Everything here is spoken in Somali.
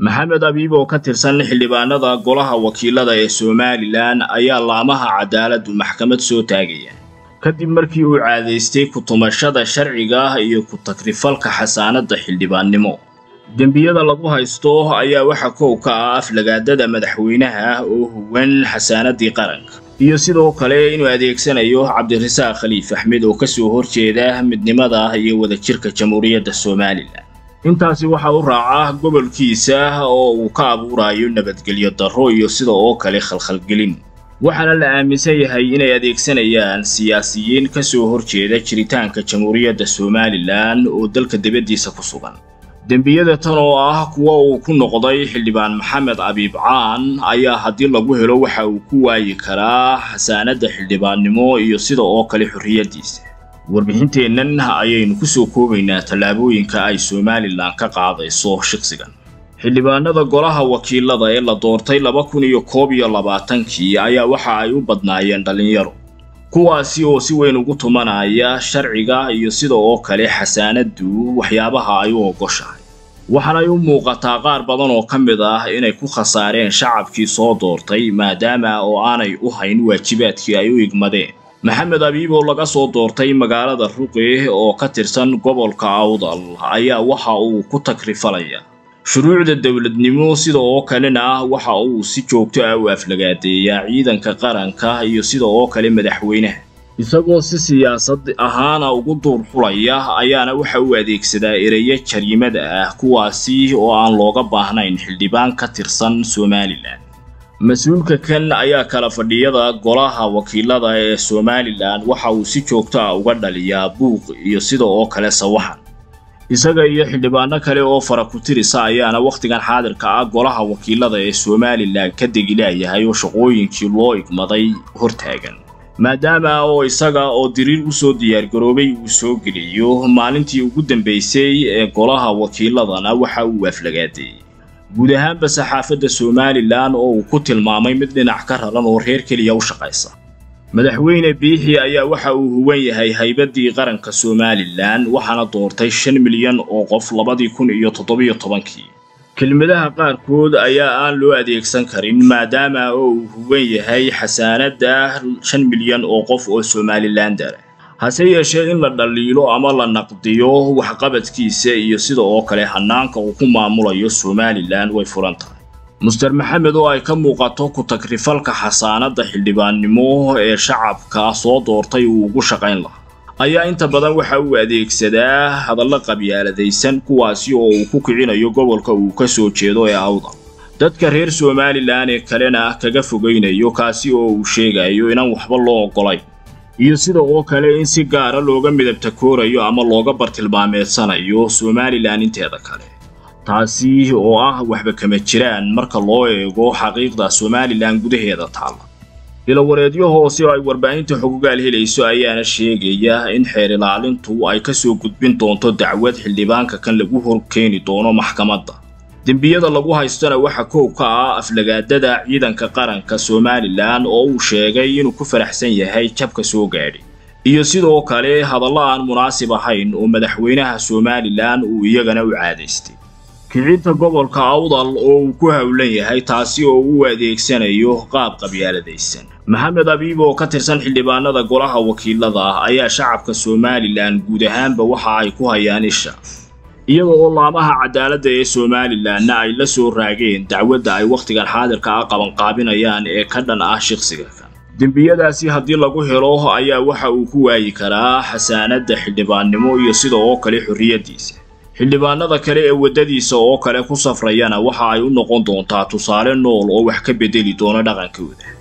maxamed abiib oo ka tirsan xildhibaanada golaha wakiilada ee somalilan ayaa laamaha cadaaladdu maxkamad soo taagaya kadib markii uu caadaystay ku-tumashada sharciga iyo ku-tagrifalka xasaanadda xildhibaannimo dembiyada lagu haysto ayaa waxa kow ka ah aflagaadada madaxweynaha oo huwan xasaanaddii qaranka iyo sidoo kale inuu adeegsanayo cabdirasaaq khaliif axmed oo kasoo horjeeda midnimada iyo wadajirka jamhuuriyadda somalilan intaasi waxaa u raaca gobolkiisa oo uu ka abuurayo nabadgelyo darro iyo sida oo kale khalkhalgelin waxaana la aaminsan yahay inay adeegsanayaan siyaasiyiin ka soo horjeeda jiritaanka jamhuuriyadda somalilan oo dalka dibaddiisa ku sugan dembiyada tan oo ah kuwa uu ku noqday xildhibaan maxamed abiib caan ayaa haddii lagu helo waxa uu ku waayi karaa xasaanadda xildhibaannimo iyo sida oo kale xorriyaddiisa warbixinteennan ayaynu ku soo koobaynaa tallaabooyinka ay somalilan ka qaadayso shaqsigan xildhibaanada golaha wakiilada ee la doortay laba kun iyo koob iyo labaatankii ayaa waxa ay u badnaayeen dhallinyaro kuwaasi oo si weyn ugu tumanaya sharciga iyo sida oo kale xasaanaddu waxyaabaha ay u ogoshahay waxaanay u muuqataa qaar badan oo ka mid ah inay ku khasaareen shacabkii soo doortay maadaama oo aanay u hayn waajibaadkii ay u igmadeen maxamed abiib oo laga soo doortay magaalada ruqi oo ka tirsan gobolka awdal ayaa waxa uu ku tagrifalaya shuruucda dowladnimo sida oo kalena waxa uu si joogto ah u aflagaadeeyaa ciidanka qaranka iyo sida oo kale madaxweynaha isagoo si siyaasad ahaana ugu duur xulaya ayaana waxa uu adeegsadaa ereyo jariimada ah kuwaasi oo aan looga baahnayn xildhibaan ka tirsan somalilan mas-uulka kan ayaa kala fadhiyada golaha wakiilada ee somalilan waxa uu si joogto ah uga dhaliyaa buuq iyo sida oo kale sawaxan isaga iyo xildhibaano kale oo fara ku-tirisa ayaana wakhtigan xaadirka ah golaha wakiilada ee somalilan ka degilaayahay oo shaqooyinkii loo igmaday hortaagan maadaama oo isaga oo diriir usoo diyaargaroobay uu soo geliyo maalintii ugu dambaysay ee golaha wakiiladana waxa uu aflagaadeeyey guud ahaanba saxaafadda somalilan oo uu ku tilmaamay mid dhinac ka raran oo reer keliya u shaqaysa madaxweyne biixi ayaa waxa uu huwan yahay haybaddii qaranka somalilan waxaana doortay shan milyan oo qof labadii kun iyo toddobiyo tobankii kelmadaha qaarkood ayaa aan loo adeegsan karin maadaama oo uu huwan yahay xasaanadda shan milyan oo qof oo somalilandara hase yeeshee in la dhaliilo ama la naqdiyo waxqabadkiisa iyo sida oo kale hanaanka uu ku maamulayo somalilan way furan tahay muster maxamed oo ay ka muuqato ku-tagrifalka xasaanadda xildhibaannimo ee shacabka soo doortay uu ugu shaqayn lahaa ayaa inta badan waxa uu adeegsadaa hadallo qabyaaladaysan kuwaasi oo uu ku kicinayo gobolka uu ka soo jeedo ee awdal dadka reer somalilan ee kalena kaga fogaynayo kaasi oo uu sheegayo inaan waxba loo oggolayn iyo sida oo kale in si gaara looga midabta koorayo ama looga bartilmaameedsanayo somalilan inteeda kale taasi oo ah waxba kama jiraan marka loo eego xaqiiqda somalilan gudaheeda taalla ilawareedyo hoose oo ay warbaahinta xogogaal helayso ayaana sheegaya in xeer ilaalintu ay ka soo gudbin doonto dacwad xildhibaanka kan lagu horkeeni doono maxkamadda dembiyada lagu haystona waxa koow ka ah aflagaadada ciidanka qaranka somalilan oo uu sheegay inuu ku faraxsan yahay jabka soo gaadhay iyo sidoo kale hadallo aan munaasib ahayn oo madaxweynaha somalilan uu iyagana u caadaystay kicinta gobolka awdal oo uu ku howlan yahay taasi oo uu adeegsanayo qaab qabyaaladaysan maxamed abiib oo ka tirsan xildhibaanada golaha wakiilada ayaa shacabka somalilan guud ahaanba waxa ay ku hayaan isha iyada oo laamaha cadaaladda ee somalilanna ay la soo raageen dacwadda ay wakhtigan xaadirka ah qabanqaabinayaan ee ka dhan ah shaqsiga kan dembiyadaasi haddii lagu helo ayaa waxa uu ku waayi karaa xasaanadda xildhibaannimo iyo sida oo kale xorriyaddiisa xildhibaanada kale ee waddadiisa oo kale ku safrayana waxa ay u noqon doontaa tusaale nool oo wax ka beddeli doona dhaqankooda